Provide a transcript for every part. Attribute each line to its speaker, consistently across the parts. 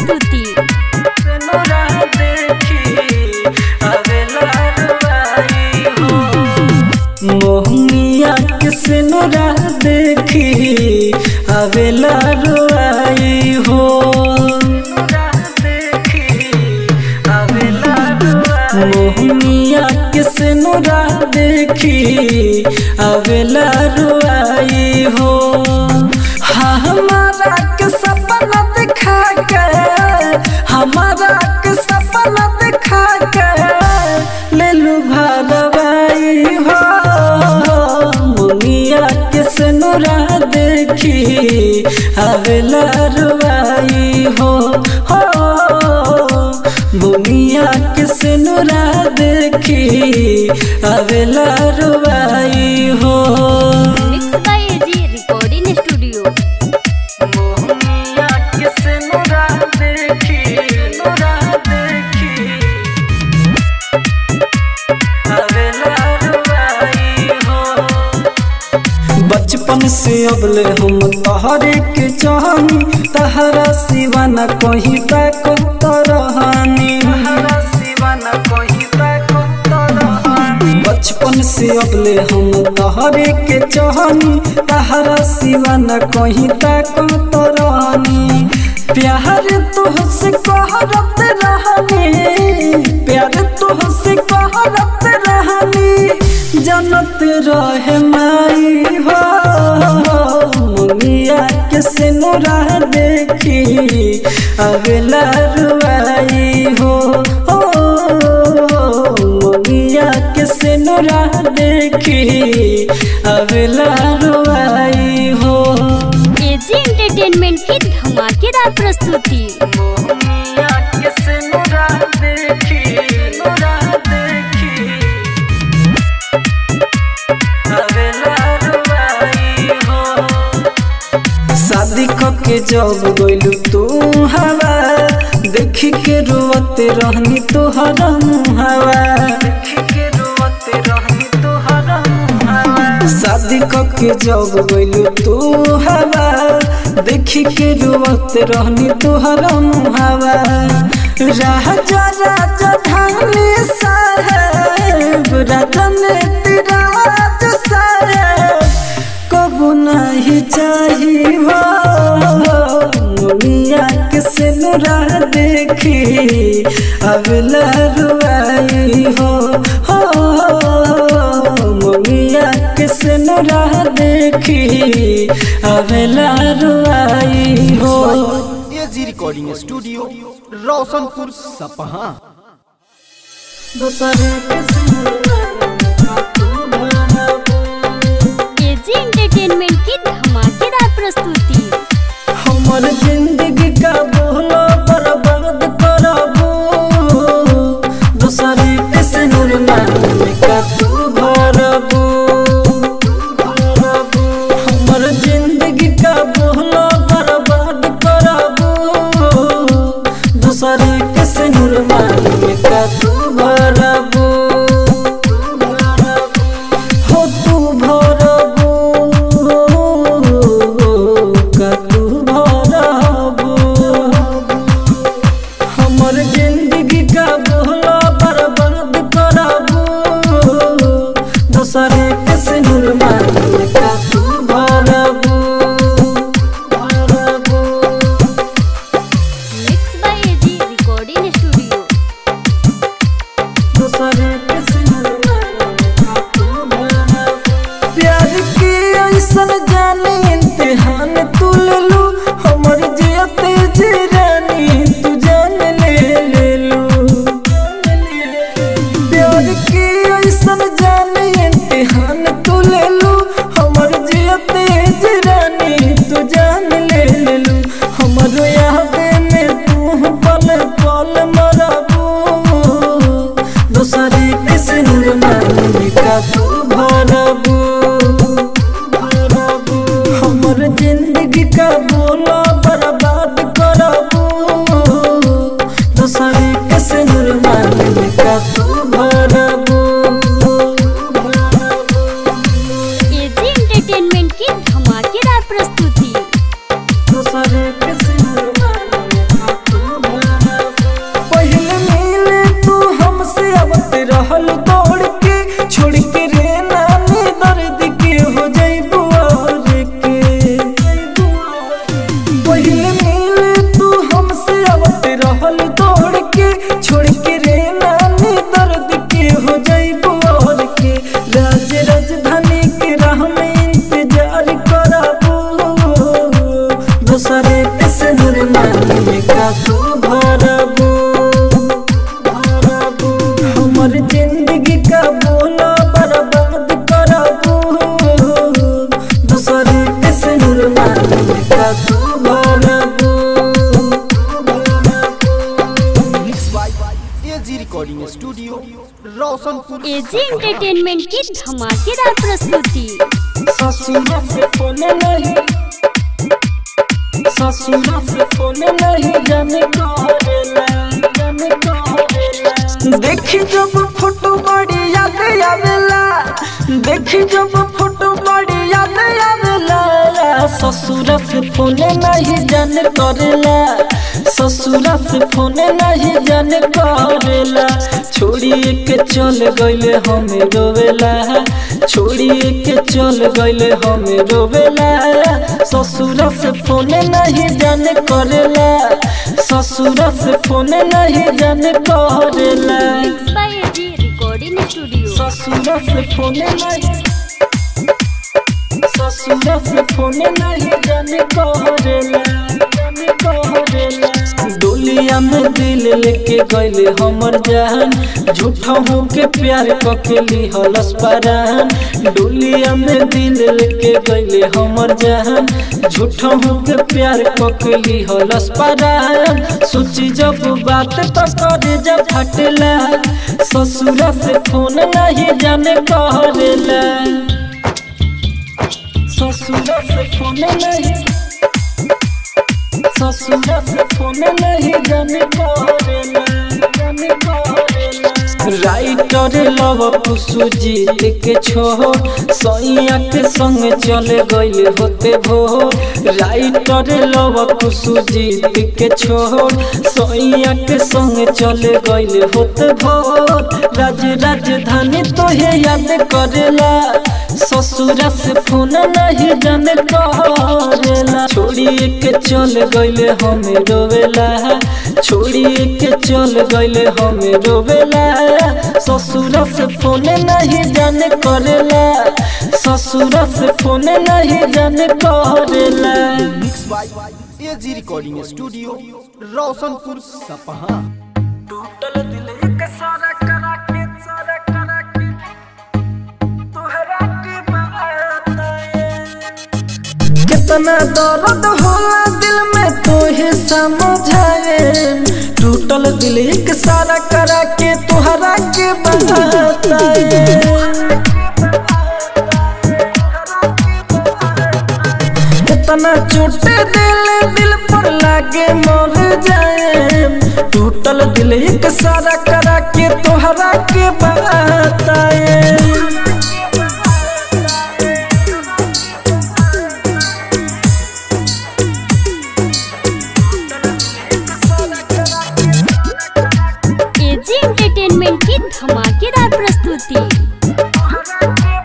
Speaker 1: प्रस्तुति
Speaker 2: सेनुरा देखी अबेला रुआई हो मोहनिया के सेनुरा देखी अबेला रुआई हो मोहनिया के सेनुरा देखी अबेला रुआई हो हाँ हमारा के सपना दिखा के हमारा के सपना दिखा के ले लू भरवाई हो मुनिया के सेनुरा देखी अबेला रुआई हो हो बुनिया के सेनुरा देखी अबेला रुआई हो
Speaker 1: mix by AG recording studio
Speaker 2: Mohania के सेनुरा देखी सेनुरा देखी अबेला रुआई हो बचपन से अबले हम तहरे के चाहनी तहरा सिवा न कहीं तक तरहानी बचपन से अबले हम तहरे के चाहनी तहरा सिवा न कहीं तक तरहानी प्यार तुहसे कहरत रहनी प्यार तुहसे कहरत रहनी जनत रहे माई हो मुनिया के सिनुरा देखी अगला रुआई हो ओ मुनिया के सिनुरा देखी अगला रुआई हो
Speaker 1: एजी एंटरटेनमेंट की धमाकेदार प्रस्तुति
Speaker 2: मोहनिया के सिनुरा देखी सिनुरा देखी अबेला रुआई हो शादी के जब गइलू तू हवा देखी के रोते रहनी तोहर मुहावा देखी के रोते रहनी तोहर मुहावा शादी के जब गइलू तू हवा देखी के रोते रहनी तोहर मुहावा राजा राजा धानी साहेब राजन तिराज साहेब कबू नहीं चाहिए हो मुनिया के सिनुरा देखी अबला रुआई हो हो मुनिया के सिनुरा देखी अबला रुआई हो
Speaker 3: एजी रिकॉर्डिंग स्टूडियो रोशनपुर सपहा
Speaker 2: दूसरे के सिनुरा तू भरबू
Speaker 1: एजी एंटरटेनमेंट की धमाकेदार प्रस्तुति
Speaker 2: हमर जिंदगी का बोलो बर्बाद करबू दूसरे के सिनुर नाम का तू भरबू हमर जिंदगी का बोलो बर्बाद करबू दूसरे के सिनुर नाम का तू भरबू हो तू भरबू का तू भरबू हमर जिंदगी का बोला बर्बाद करबू दूसरे के सिनुर मार का तू भरबू भरबू
Speaker 1: mix by AG recording studio
Speaker 2: नूर मांगे का तू भरबू भरबू हमर जिंदगी का बोला बर्बाद करबू दूसरे के से नूर मांगे का तू भरबू
Speaker 3: mix by AG recording studio Roshanpur
Speaker 1: AG entertainment की धमाकेदार प्रस्तुति
Speaker 2: ससुरा से फोन नहीं ससुरा से फोन नहीं जाने करेला जाने करेला देखी जब फोटो बड़ी याद आवेला देखी जब फोटो बड़ी याद आवेला ससुरा से फोन नहीं जाने करेला ससुरा से फोन नहीं जाने करेला छोड़िए के चल गईले हमें रोवेला छोड़िए के चल गईले हमें रोवेला ससुरा से फोन नहीं जाने करेला ससुरा से फोन नहीं जाने करेला
Speaker 1: mix by AG recording studio
Speaker 2: ससुरा से फोन नहीं ससुरा से फोन नहीं जाने करेला जाने करेला डोलिया में दिल लेके गईले हमर जान झूठा हो के प्यार कके लिहलस परान डोलिया में दिल लेके गईले हमर जान झूठा हो के प्यार कके लिहलस परान सोची जब बात तो करे जब फटला ससुरा से फोन नहीं जाने करेला ससुरा से फोन नहीं ससुरा से फोन नहीं जाने करेला जाने करेला राइटर लव कुसु जीत के छो सैया के संग चले गईले होते भो राइटर लव कुसु जीत के छो सैया के संग चले गईले होते भो राज राजधानी तो है याद करेला ससुरा से फोन नहीं जाने करेला छोड़िए के चल गईले हमें रोवेला छोड़िए के चल गईले हमें रोवेला ससुरा से फोन नहीं जाने करेला ससुरा से फोन नहीं जाने करेला
Speaker 3: mix by AG recording studio Roshanpur Sapaha
Speaker 2: टूटल दिल एक सारा करा के सारा करा के तोहरा के बताए कितना दर्द होला दिल में तोहे समझाए टूटल दिल एक सारा करा के तोहरा के बताए कितना चोटे दिल दिल पर लागे मर जाए टूटल दिल एक सारा करा के तोहरा के बताए
Speaker 1: एजी एंटरटेनमेंट की धमाकेदार प्रस्तुति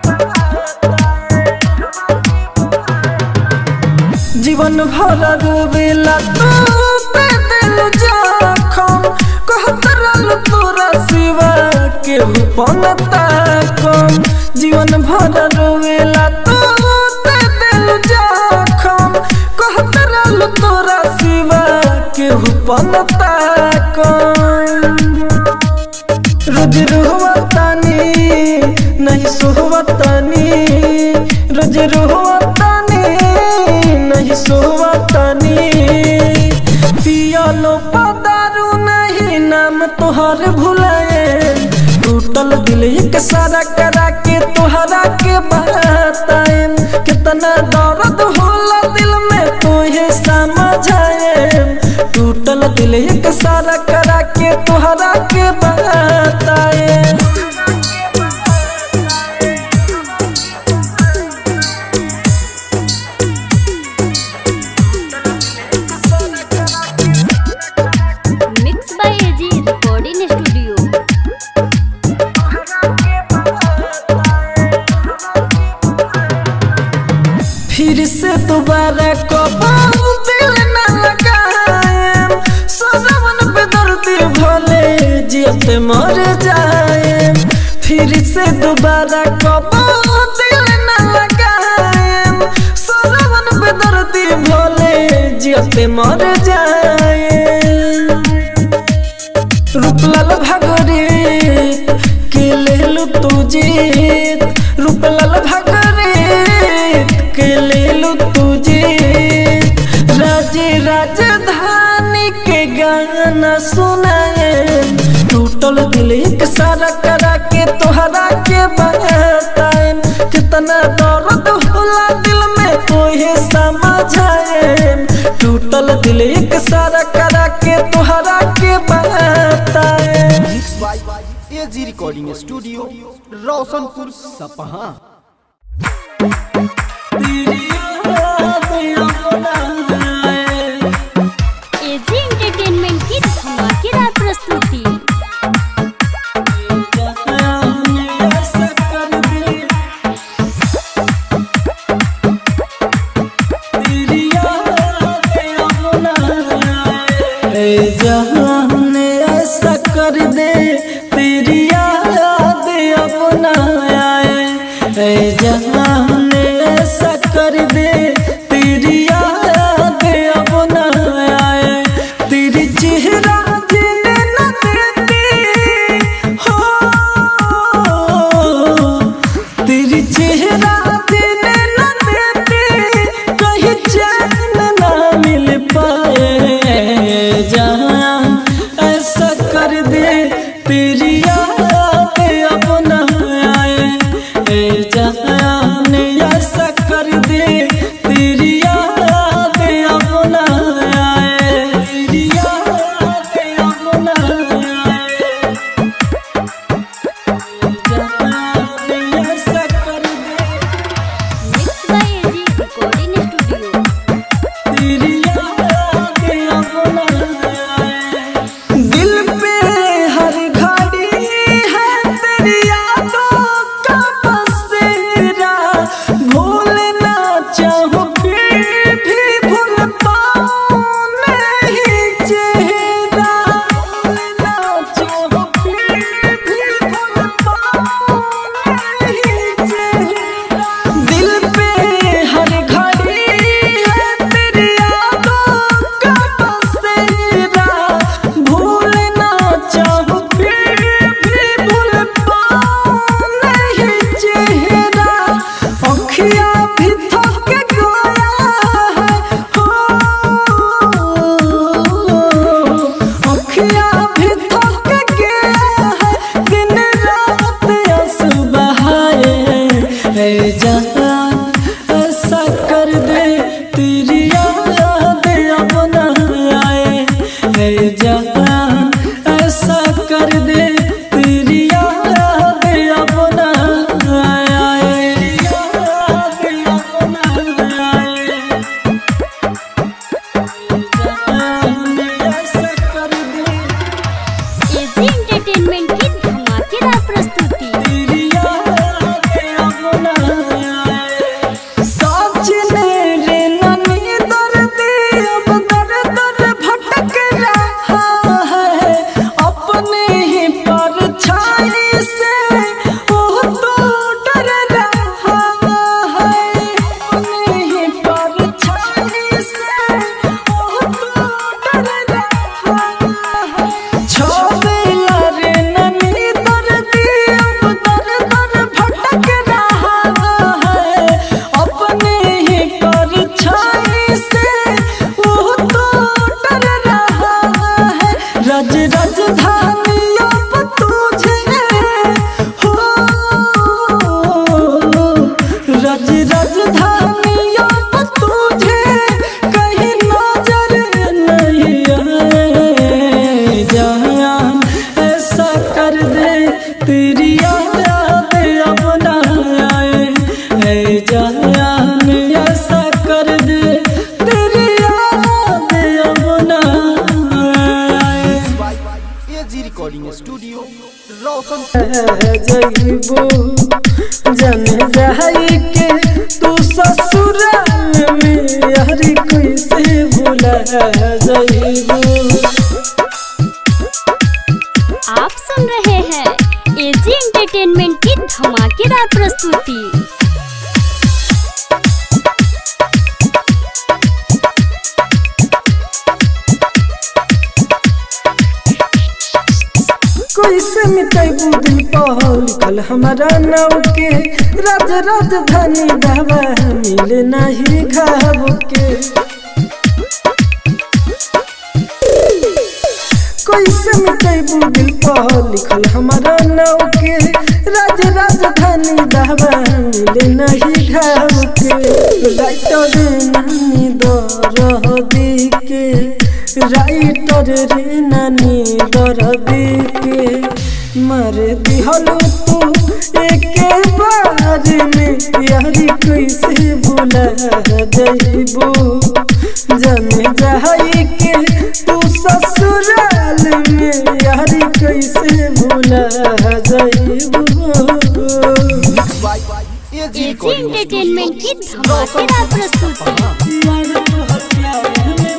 Speaker 2: जीवन भर रोवेला तू ते दिल जखम कहत रहल तोरा सिवा केहू पनता कम जीवन भर रोवेला तू ते दिल जखम कहत रहल तोरा सिवा केहू पनता कम रोज रोहतानी नहीं सोहतानी रोज रोहतानी नहीं सोहतानी पियालो पदारू नहीं नाम तोहर भुलाए टूटल दिल एक सारा करा के तोहरा के बताए कितना दर्द होला दिल में तोहे समझाए टूटल दिल एक सारा करा के तोहरा के बताए
Speaker 1: mix by AG recording studio
Speaker 2: फिर से दोबारा कबाऊ दिल न लगाए सदावन पे दर्दी भले जियत मर जाए फिर से दोबारा कबाऊ दिल न लगाए सदावन पे दर्दी भले जियत मर जाए जाए रूपलाल भागरे के ले लो तुझे रूपलाल भागरे के ले लो तुझे राजे राजधानी के गाना सुनाए टूटल दिल एक सारा करा के तोहरा के बताए कितना दर्द होला दिल में तोहे समझाए टूटल दिल एक सारा करा के तोहरा के बताए
Speaker 3: mix by AG recording studio Roshanpur Sapaha
Speaker 1: AG entertainment की धमाकेदार प्रस्तुति
Speaker 2: जहान ऐसा कर दे तेरी याद अपना आए ऐ जहान ऐसा कर दे तेरी याद अपना आए तेरी चेहरा जीने न देती हो तेरी चेहरा देने न देती कहीं चैन ना मिल पाए जहाँ ऐसा कर दे तेरी याद अपना आए ए जहाँ ऐसा कर दे तेरी याद अपना आए तेरी याद अपना आए जहाँ ऐसा कर दे
Speaker 1: mix by AG recording studio
Speaker 2: दिल पे हर घड़ी है तेरी यादों का बसेरा भूलना चाहूं फिर भी भूल पाऊं नहीं चेहरा भूलना चाहूं फिर भी भूल पाऊं नहीं चेहरा दिल पे हर घड़ी है तेरी यादों का बसेरा भूलना चाहूं फिर भी भूल पाऊं नहीं चेहरा अखियाँ भी थक गया है हो अखियाँ भी थक गया है दिन रात आंसू बहाए है जहाँ ऐसा कर दे तेरी याद अपना आए है जहाँ ऐसा कर दे तेरी याद अपना आए याद अपना आए जहाँ ऐसा कर दे
Speaker 1: एजी एंटरटेनमेंट की धमाकेदार प्रस्तुति
Speaker 2: साजने रे ननी दर्दी अब दर दर भटक रहा है अपने ही परछाई से वो तो डर रहा है अपने ही परछाई से वो तो डर रहा है छोड़ला रे ननी दर्दी अब दर दर भटक रहा है अपने ही परछाई से वो तो डर रहा है रज राजधानी अब तुझे हो रज राजधानी अब तुझे कहीं नजर नहीं आए जहाँ ऐसा कर दे तेरी याद अपना आए है जहाँ ऐसा कर दे तेरी याद अपना आए
Speaker 3: by AG recording studio Roshan
Speaker 2: जइबू जन जाई के तू ससुराल में हरी कोई से भूला जइबू
Speaker 1: आप सुन रहे हैं एजी एंटरटेनमेंट की धमाकेदार प्रस्तुति
Speaker 2: कोई से मिटेबू दिल पर लिखल हमारा नाव के राज राजधानी दवा मिले नहीं घाव के कोई से मिटेबू दिल पर लिखल हमारा नाव के राज राजधानी दवा मिले नहीं घाव के राइटर नानी दरदी के राइटर रे नानी दरदी के मर दिहलू तू एक बार में यारी कैसे भूला जइबू जाने जाई के तू ससुराल में यारी कैसे भूला जइबू
Speaker 3: एजी
Speaker 1: एजी
Speaker 3: रिकॉर्डिंग
Speaker 1: एंटरटेनमेंट की धमाकेदार प्रस्तुति
Speaker 2: यार तोहर प्यार में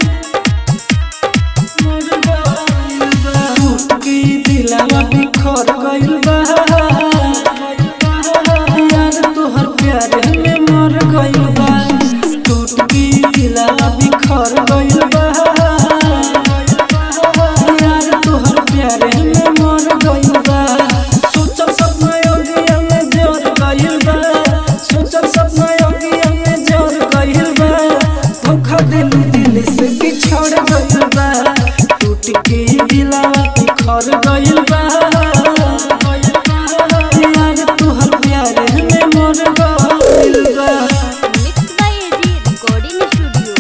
Speaker 2: मर गइल बा टूट के दिलवा बिखर गइल बा यार तोहर प्यार में मर गइल बा टूट के दिलवा बिखर गइल बा यार तोहर प्यार में मर गइल बा सोचल सपना योगिया में जोर गइल बा सोचल सपना योगिया में जोर गइल बा धोखा दिल दिल से बिछड़ गइल बा टूट के दिलवा बिखर गइल बा यार तोहर प्यार में मर गइल बा
Speaker 1: mix by AG recording studio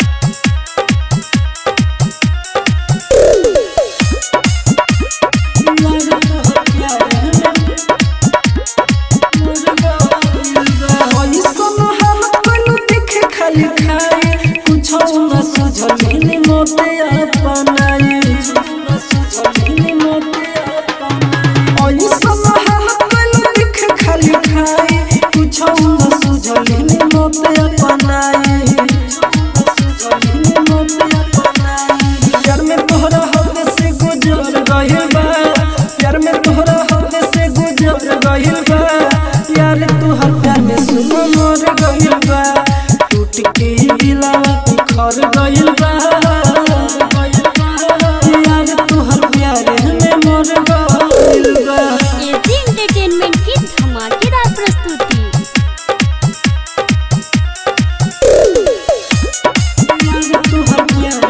Speaker 2: प्यार में तोहरा हद से गुजर गइल बा प्यार में तोहरा हद से गुजर गइल बा यार तोहर प्यार में सुन मर गइल बा टूट के दिलवा बिखर गइल बा यार तोहर प्यार में मर गइल बा
Speaker 1: एजी एंटरटेनमेंट की धमाकेदार प्रस्तुति
Speaker 2: यार तोहर प्यार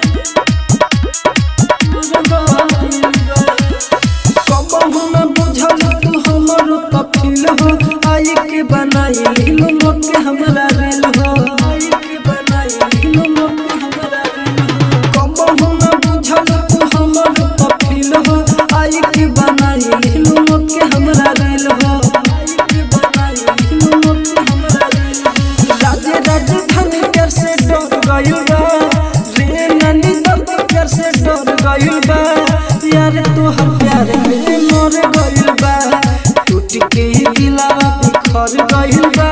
Speaker 2: कबहू न बुझल तू हमर कफिल हो आई के बनाई लीलो मोके हमरा रेल हो आई के बनाई लीलो मोके हमरा रेल हो कबहू न बुझल तू हमर कफिल हो आई के बनाई लीलो मोके हमरा रेल हो आई के बनाई लीलो मोके हमरा रेल हो राजे राजधानी कर से डर गइल बा रे नानी दर्द कर से डर गइल बा यार तोहर प्यार में मर गइल बा टूट के दिलवा बिखर गइल बा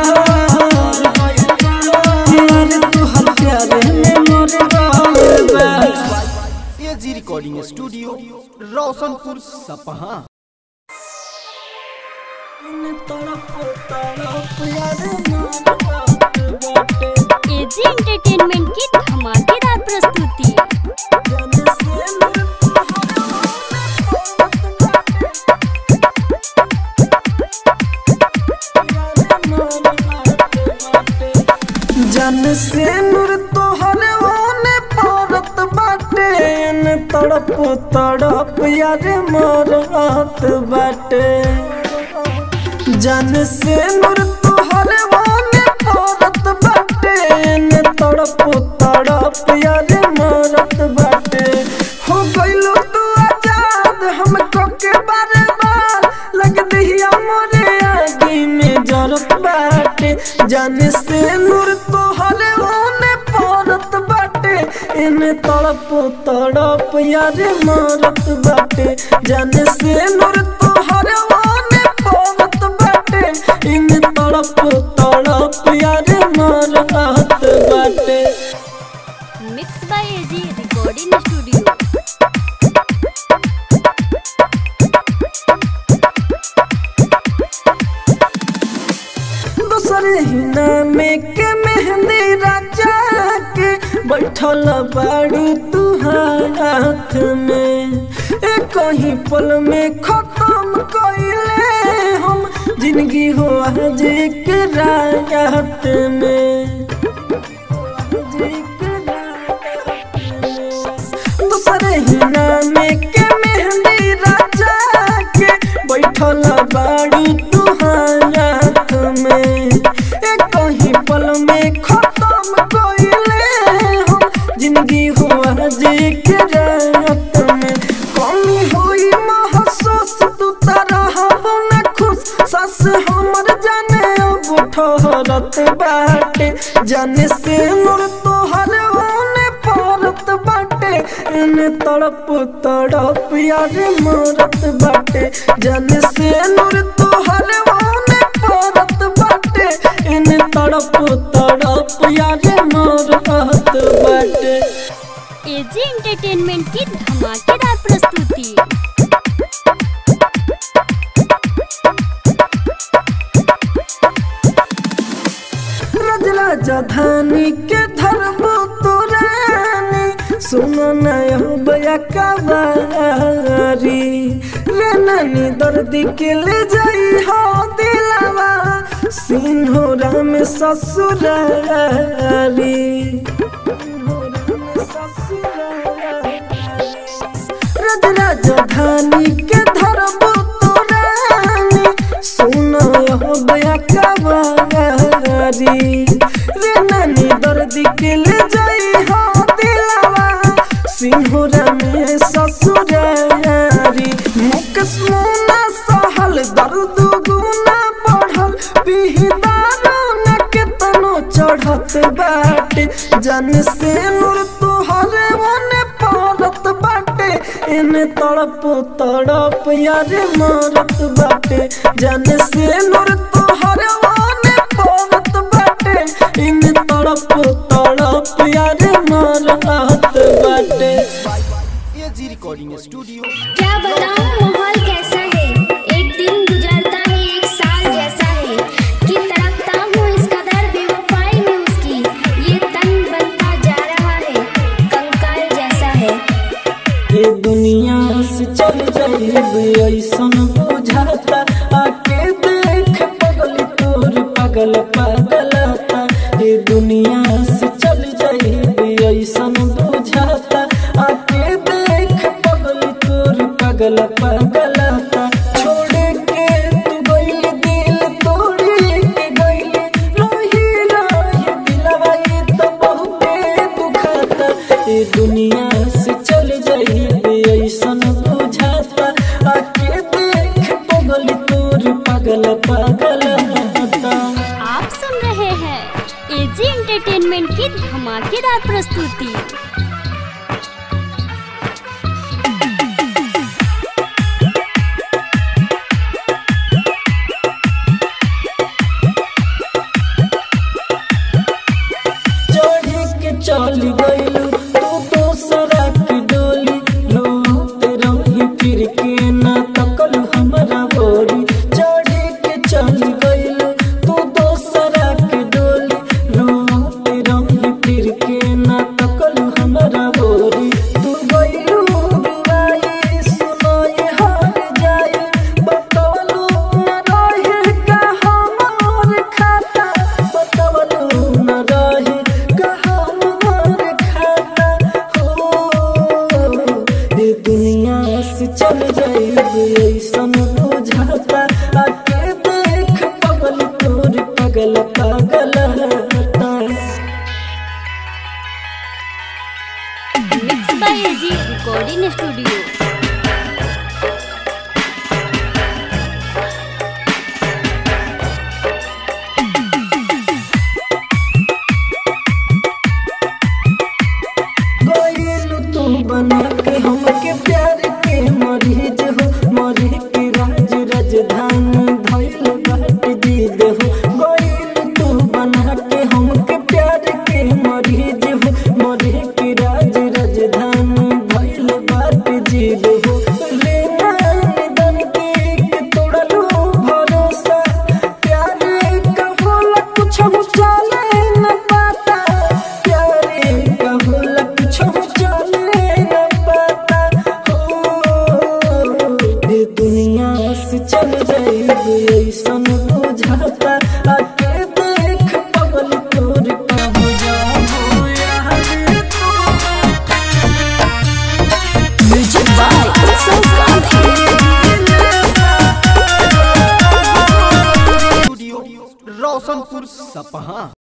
Speaker 2: यार तोहर प्यार में मर गइल बा
Speaker 3: एजी रिकॉर्डिंग स्टूडियो रोशनपुर सपहा
Speaker 2: तड़प तड़प यार मर बाटे
Speaker 1: एजी एंटरटेनमेंट की धमाकेदार प्रस्तुति
Speaker 2: जन से मोर जन से नूर तोहर ओने पड़त बाटे न तड़प तड़प यार मरत बाटे जन से नूर तोहर ओने पड़त बाटे न तड़प तड़प यार मरत बाटे हो गइलो तू आजाद हमको के बारे बार लग दिया मोरे आगे में जरत बाटे जाने से नूर तोहर ओने पड़त बाटे इन तड़प तड़प यार मरत बाटे जाने से नूर तोहर ओने पड़त बाटे इन तड़प तड़प यार मरत बाटे
Speaker 1: mix by AG recording studio
Speaker 2: दूसरे ही नामे के मेहंदी राजा के बैठल बाड़ू तू हाथ में एक कहीं पल में खत्म कइले हम जिंदगी हो आज एक रात में दूसरे ही नाम के मेहंदी राजा के बैठल बाड़ी तू हाथ में एक कहीं पल में खत्म कइले हम जिंदगी हो आज एक रात में कमी होई महसूस तू तरह न खुश सस हमर जाने अब ठहरत बाटे जाने से मोर तोहर ओने परत बाटे एने तड़प तड़प यार मरत बाटे जाने से नूर तोहर ओने परत बाटे एने तड़प तड़प यार मरत बाटे
Speaker 1: एजी एंटरटेनमेंट की धमाकेदार प्रस्तुति
Speaker 2: रज राजधानी के धर्म तुरानी सुनो नया बया कवारी रे नानी दर्दी के ले जाई हो दिलावा सिन्होरा में ससुरारी सिन्होरा में ससुरारी रज राजधानी के धर्म तोरानी सुनो हो बया कवारी रे नानी दर्द के ले जाई हो दिलावा सिंहरा में ससुरारी मुकस मुना सहल दर्द गुना बढ़ल बिहिदारो न के तनो चढ़त बाटे जन से नूर तोहरे मने पारत बाटे एने तड़प तड़प यारे मारत बाटे जन से नूर तोहरे मने पारत बाटे एने तड़प तड़प यारे मारत बाटे
Speaker 3: एजी रिकॉर्डिंग स्टूडियो
Speaker 4: क्या बताऊं माहौल कैसा है एक दिन गुजरता है एक साल जैसा है कि तड़पता हूँ इस कदर बेवफाई में उसकी ये तन बनता जा रहा है कंकाल जैसा है
Speaker 2: ये दुनिया से चल जाइब ऐसन बुझाता आके देख पगल तोर पगल पगलता ये दुनिया से चल जाइब ऐसन बुझाता आके देख पगल तोर पगल पगलता छोड़ के तू गइल दिल तोड़ के गइल रोही रोही दिलवा ये तो बहुते दुखता ये दुनिया से चल जाइए ऐसन बुझाता आके देख पगल तोर पगल पगल होता
Speaker 1: आप सुन रहे हैं एजी एंटरटेनमेंट की धमाकेदार प्रस्तुति
Speaker 2: चढ़ी के चल गइलू तू दोसरा के डोली रोते रही फिर के ना तकल हमरा बोरी चढ़ी के चल गइलू तू दोसरा के डोली रोते रही फिर के ना तकल हमरा बोरी तू गइलू रुवाई सुनाई हार जाए बतवलू न रहे का हमार खाता बतवलू न रहे का हमार खाता हो ये दुनिया से चल जाइब ऐसन बुझाता आके देख पगल तोर पगल पगल होता
Speaker 1: mix by AG recording studio
Speaker 2: गइलू तू बना के हमके प्यार के मरीज हो मरी के राज राजधानी धइल बाट दीद हो गइलू तू बना के हमके प्यार के मरीज हो मरी के राज राजधानी धइल बाट जीद हो रे नानी दर्दी के तोड़लू भरोसा प्यार का होला कुछ हो चले न पाता प्यारे का होला कुछ हो चले न पाता हो
Speaker 1: उत्सव गांधी
Speaker 3: स्टूडियो रोशनपुर सपहा